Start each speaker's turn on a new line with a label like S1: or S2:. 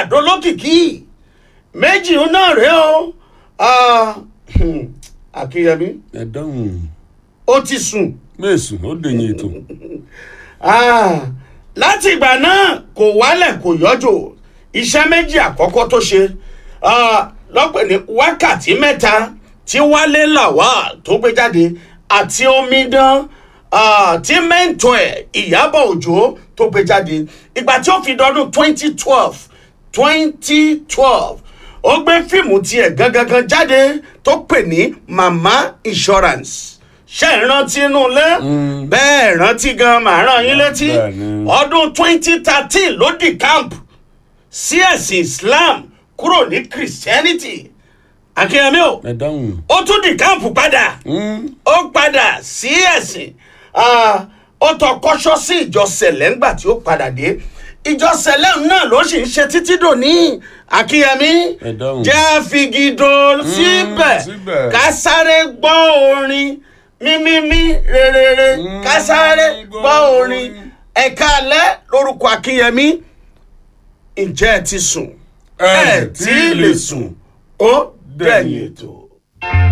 S1: àdólókìkí méjì náà rèé o Ah, hmm, akínyẹmí
S2: ẹ dáhùn
S1: ó ti sùn
S2: mẹ́sùn ó dèyìn ètò
S1: Ah, láti ìgbà náà kò wálẹ̀ kò yọjò iṣẹ́ méjì àkọ́kọ́ tó ṣe ah, lọ́pẹ̀ ní wákàtí mẹ́ta tí wálé làwà tó gbé jáde àti omidan ah, tí mẹ́ńtọ́ ẹ̀ ìyábọ̀ òjò tó gbé jáde ìgbà tí ó fi dọdún twenty twelve twenty twelve ó gbé fíìmù tiẹ̀ gangan jáde tó pè ní mama insurance ṣe é rántí inú ilé bẹ́ẹ̀ rántí gan màá rán yín létí
S2: Bẹ́ẹ̀ni.
S1: ọdún twenty thirteen ló di camp sí ẹ̀sìn islam kúrò ní christianity akínyẹmí o
S2: ẹ dáhùn
S1: ó tún di camp padà
S2: Mm,
S1: ó padà sí ẹ̀sìn Ah, ó tọ kọ́ṣọ́ sí ìjọ sẹ̀lẹ̀ ńgbà tí ó padà dé ìjọ sẹ̀lẹ̀ náà ló sì ń ṣe títí dòní akínyẹmí
S2: ẹ dáhùn
S1: jẹ́ àfigidò síbẹ̀
S2: síbẹ̀.
S1: ká sáré gbọ́ orin mímímí rere ká sáré gbọ́ orin ẹ̀ka alẹ́ lórúkọ akínyẹmí ǹjẹ́ ẹ ti sùn ẹ tí ì lè sùn ó dẹ̀yìn ètò.